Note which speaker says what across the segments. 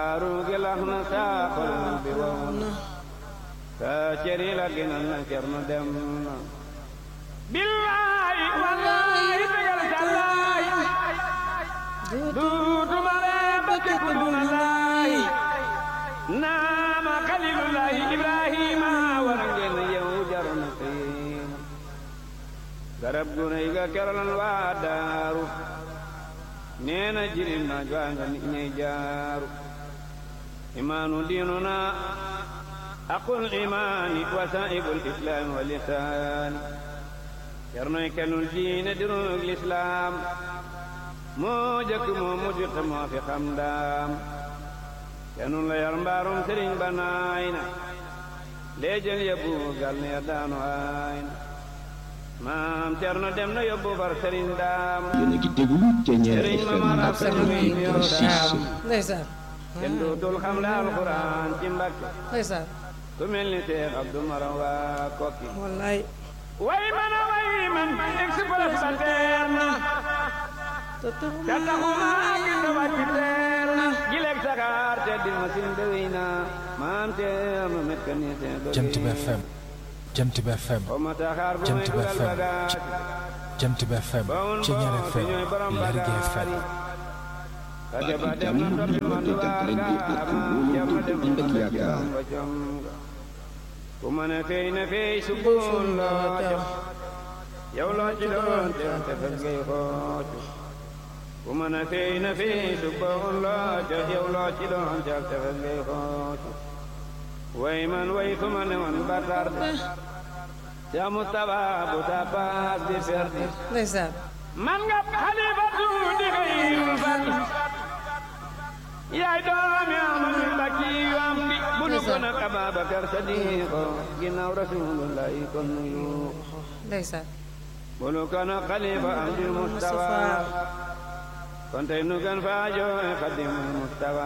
Speaker 1: Arugi lax na saa xol bi wow na saa ceri la ginal na cerno dem na billaay wallaay tegal sallaay duutuma ree ba képp duna laay naama xalilullaay ibrahima war ngeen yow jar na xiima garab gu rëy ga kerolan waa daaru nee na jirim na jwaa nga nit ñey jaaru imaanu diinuna aqul imaani wasaa'ibul islaam wa lisaani cernoy kenul diine dirug lislaam moo jëkk moo mujj te moo fi xam daam kenul la yar mbaarum sëriñ ba naay na leejël yóbbu gal ne ya daanu aay na maam cerno dem na yóbbu far sëriñ daam
Speaker 2: yéen a ngi déglu Thiéniere
Speaker 1: sëriñ
Speaker 2: FM
Speaker 1: ma marab sëriñ mi ñëw daam
Speaker 3: ndeysaan
Speaker 1: kenn dootul xam la alxuraan ci mbàkke
Speaker 3: ndeysaan
Speaker 1: ku mel ni Seex Abdu Maram waa kokki
Speaker 3: wallaay
Speaker 1: way man a way man express ba teer na
Speaker 3: te taxuma
Speaker 1: te taxuma ak sa wàcc teer na gileeg saxaar te di masin de wéy na maam teer na met ka nii seen bëgg
Speaker 4: Jant bi FM Jant bi FM
Speaker 1: xaw ma taxaar bu
Speaker 4: Jant
Speaker 1: may
Speaker 4: bi
Speaker 1: dugal
Speaker 4: FM
Speaker 1: bagaas
Speaker 4: Jant bi FM
Speaker 1: bawun
Speaker 4: Thiéniere
Speaker 1: boo
Speaker 4: FM
Speaker 1: ñooy borom
Speaker 4: Lergui
Speaker 1: bagaas
Speaker 4: FM
Speaker 1: rajo ba dem na toppi man du waagaa maam Cerno dem na
Speaker 2: ànd ak yaakaar.
Speaker 1: jom ba jom ku mën a fey na fey sukkuun loo jox yow loo ci doon te te fes ngay xoocu ku mën a fey na fey sukkuun loo jox yow loo ci doon te te fes ngay xoocu way man way fu ma ne woon ba tarde ca Mustapha bu ta paas di perdi
Speaker 3: ndeysaan
Speaker 1: man nga xalifatu di xëyrul fadl yaay doomi amul bakki yu am di bu nu ko nag Ababakar Sadiqo ginnaaw rasulullahi kon nuyu
Speaker 3: ndeysaan
Speaker 1: bu nu ko nag xalifa am di Mustafa kon tey nu gan faa jooy xadimul Mustafa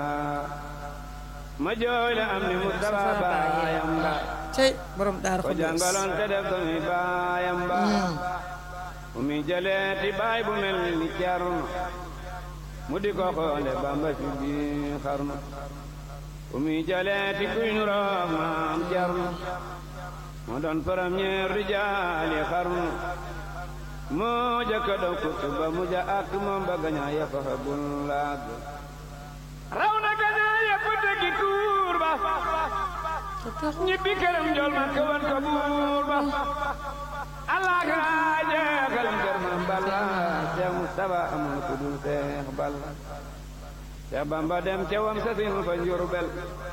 Speaker 1: ma jooy la am ni Mustafa baayam ba
Speaker 3: cey borom daar
Speaker 1: ko
Speaker 3: xudus
Speaker 1: jàngaloon te def ko mi baayam ba mu mi jëleeti baay bu mel ni Cerno mu di ko xoole Bamba ci biir xarnu mu mi jëleeti kuy nu roog maam Cerno mu doon premier rijaali xarnu moo jëkka dow kuttu ba mu ja ak moom ba gañaa ya fa bul laag raw na gañaa ya fa dëggi tuur ba
Speaker 3: te taxuma
Speaker 1: ñibbi këram jol ma ko wan ko buur ba allah kaa jeexal kër ma balla Seex Mustafa amul ku dul Seex Balla Seex Bamba dem ca wam sasin fa Njurbel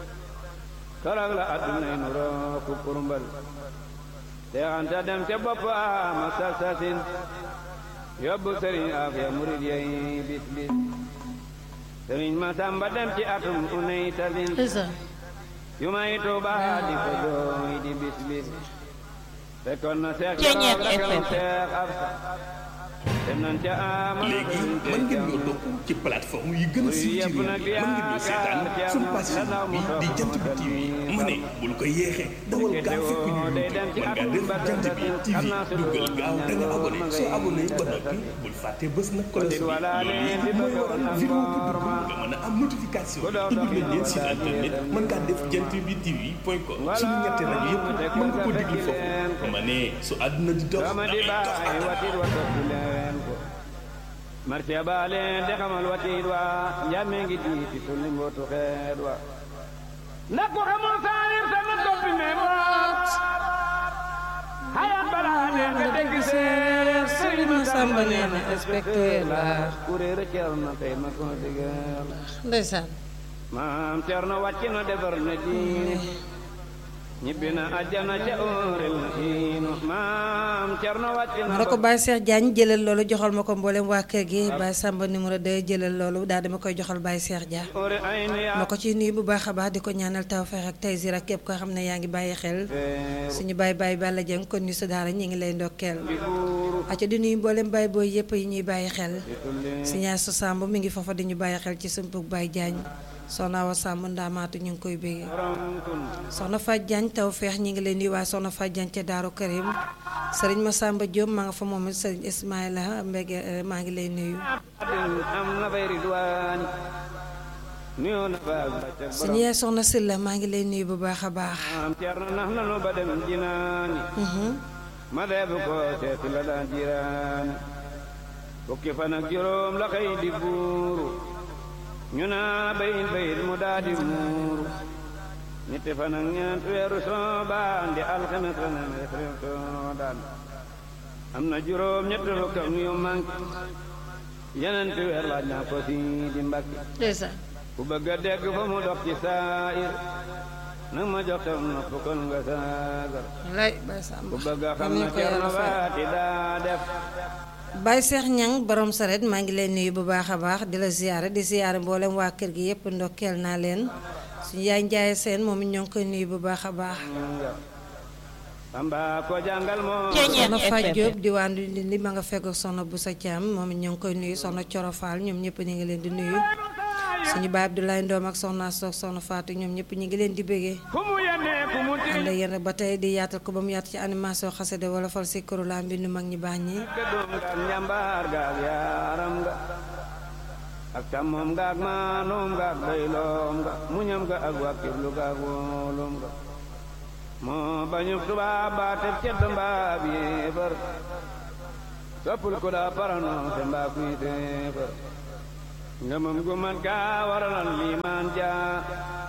Speaker 1: torog la addunay nuroo ku kurmbal Seex Anta dem ca bopp ama sas sasin yóbbu sëriñ Afiya murid yey bis bis sëriñ Masamba dem ci atum unay tasin
Speaker 3: ndeysaan
Speaker 1: yu may tuuba di ko jooy di bis bis fekkoon na seex
Speaker 3: Thiéniere
Speaker 1: Jolof
Speaker 3: FM.
Speaker 1: seex Absa dem nañ ca ama
Speaker 5: léegi mën ngeen ñoo topp ci plateforme yi gën a siiw ci réew mi mën ngeen ñoo seetaan suñu page Facebook bi di jant bi TV ma ne bul ko yeexee dawal gaaw fekk ñu YouTube mën ngaa def jant bi TV duggal gaaw da nga abonné soo abonné ba noppi bul fàtte bés na cloche bi loolu yi mooy waral vidéo bu dugg nga mën a am notification ubbi nañ leen site internet mën ngaa def jant bi TV point com suñu ñetti rajo yëpp mën nga ko déglu foofu ma ne su àdduna di dox
Speaker 1: dama
Speaker 5: da
Speaker 1: di
Speaker 5: ngay dox
Speaker 1: baay watit wa topp leen ko marché ba leen de xamal watit wa njame ngi diiti tulli mbootu xeet wa ndax ku xamul saalir sa na toppi mee boot xayat balaa nee nga dégg seer
Speaker 3: Sëriñ Masamba nee na inspecteur la
Speaker 1: kuréer a cer na tey ma ko digal
Speaker 3: ndeysaan
Speaker 1: maam Cerno wàcc na defar na diine ñibbi na àjjana ca óorel na iinu maam Cerno wàcc na
Speaker 3: ma ne ko Baye Cheikh Diagne jëlal loolu joxal ma ko mboolem waa kër gi Baye Samba numéro 2 jëlal loolu daal dama koy joxal Baye Cheikh Dia
Speaker 1: óore ay nu yaa
Speaker 3: ma ko ciy nuyu bu baax a baax di ko ñaanal tawfeex ak taysir ak képp koo xam ne yaa ngi bàyyi xel suñu Baye Baye Balla Dieng kon ñu sa daara ñi ngi lay ndokkeel aca di nuyu mboolem Baye booy yëpp yi ñuy bàyyi xel si ñaar sa Samb mi ngi foofa di ñu bàyyi xel ci sumpug Baye Diagne soxna Awa Samb ndaamaatu ñu ngi koy béggee soxna Faj Diagne taw feex ñi ngi lay nuyu waaye soxna Faj Diagne ca Daaru Karim sëriñ Massamba Diop maa nga fa moom it sëriñ Ismaïla Mbege maa ngi lay nuyu
Speaker 1: am na fay ridwaani nuyoo na fa ak bàccak
Speaker 3: suñu yaay soxna Sylla maa ngi lay nuyu bu baax a baax
Speaker 1: borom Ceerno nax nanu ba dem jinaani ma deebu ko seeti la daan jiraani fukki fan ak juróom la xëy di buuru ñu naa bayit bayit mu daa di muuru ñetti fan ak ñeent weeru soobaan di alxames la ne rew soodaan am na juróom ñetti fukk ak yu manqué yeneen ti weer laaj naa ko si di mbakki
Speaker 3: ndeysaan
Speaker 1: ku bëgg a dégg fa mu dox ci saayir nag ma jox tam nopp kon nga saagar
Speaker 3: lay Baye Samba
Speaker 1: ku bëgg a xam
Speaker 3: Amiin
Speaker 1: na
Speaker 3: ko
Speaker 1: Cerno
Speaker 3: yàlla fay.
Speaker 1: Faati daa def
Speaker 3: Baye Cheikh Ñang borom saret maa ngi lay nuyu bu baax a baax di la ziyaare di ziyaare mboolem waa kër gi yëpp ndokkeel naa leen suñu yaay njaaye seen moom it ñoo ngi koy nuyu bu baax a baax
Speaker 1: Samba ko jàngal moo
Speaker 3: soxna Faj Diop diwaan di li ma nga fekk ak soxna bu sa caam moom it ñoo ngi koy nuyu soxna Coro Fall ñoom ñëpp ñu ngi leen di nuyu suñu baay Abdoulaye Ndoom ak soxna Soog soxna Fatou ñoom ñëpp ñu ngi leen di bëggee
Speaker 1: fu mu yennee fu mu
Speaker 3: ànd ak yéen ba tey di yaatal ko ba mu yaatu ci animation xasida wala fal si këru laa mbindu mag ñi baax ñi
Speaker 1: gëddoom nga ak njàmbaar ga ak yaaram nga ak càmmoom nga ak maanoom nga ak bayloom nga muñam nga ak wàkkirlu ga ak wóolum nga moo bañu tubaab baa teb cedd mbaa bi yéefar soppul ku daa paranoom te mbaa kuy téefar ngëmam gu mat gaa waralan liimaan jaa